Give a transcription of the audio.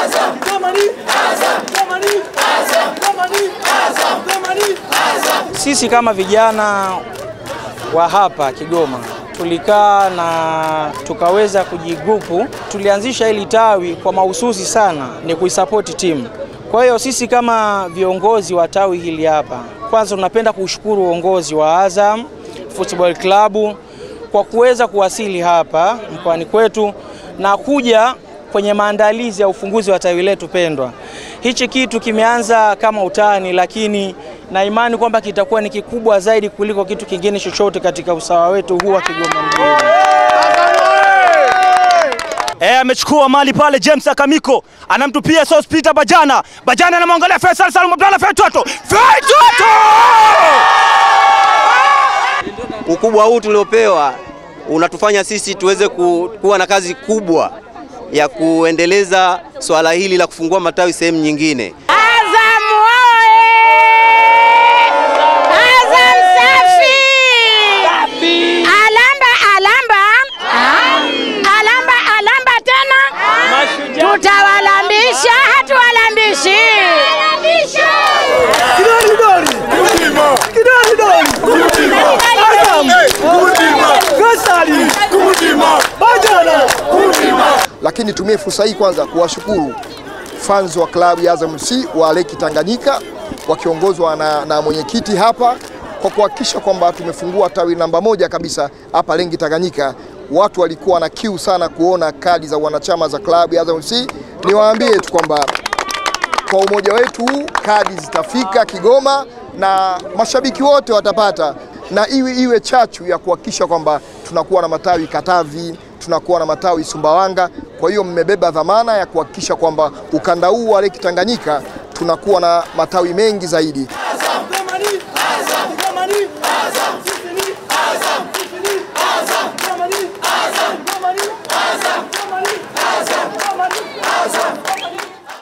Sisi kama vijana wa hapa Kigoma tulikaa na tukaweza kujigrupu. Tulianzisha hili tawi kwa mahususi sana ni kuisapoti timu. Kwa hiyo sisi kama viongozi wa tawi hili hapa, kwanza tunapenda kushukuru uongozi wa Azam Football Club kwa kuweza kuwasili hapa mkoani kwetu na kuja kwenye maandalizi ya ufunguzi wa tawi letu pendwa. Hichi kitu kimeanza kama utani, lakini na imani kwamba kitakuwa ni kikubwa zaidi kuliko kitu kingine chochote katika usawa wetu huu wa Kigoma mjini. Eh, amechukua mali pale James Akamiko anamtupia Sospita Bajana. Bajana anamwangalia Faisal Salum Abdalla Feitoto. Feitoto! Ukubwa huu tuliopewa unatufanya sisi tuweze ku, kuwa na kazi kubwa ya kuendeleza swala hili la kufungua matawi sehemu nyingine. Azam oye! Azam safi! Alamba alamba! Alamba alamba tena! Tutawalambisha hatuwalambishi! lakini nitumie fursa hii kwanza kuwashukuru fans wa klabu ya Azam FC wa Leki Tanganyika wakiongozwa na, na mwenyekiti hapa kwa kuhakikisha kwamba tumefungua tawi namba moja kabisa hapa Leki Tanganyika. Watu walikuwa na kiu sana kuona kadi za wanachama za klabu ya Azam FC. Niwaambie tu kwamba kwa umoja wetu huu kadi zitafika Kigoma na mashabiki wote watapata, na iwe iwe chachu ya kuhakikisha kwamba tunakuwa na matawi Katavi, tunakuwa na matawi Sumbawanga. Kwa hiyo mmebeba dhamana ya kuhakikisha kwamba ukanda huu wa Leki Tanganyika tunakuwa na matawi mengi zaidi.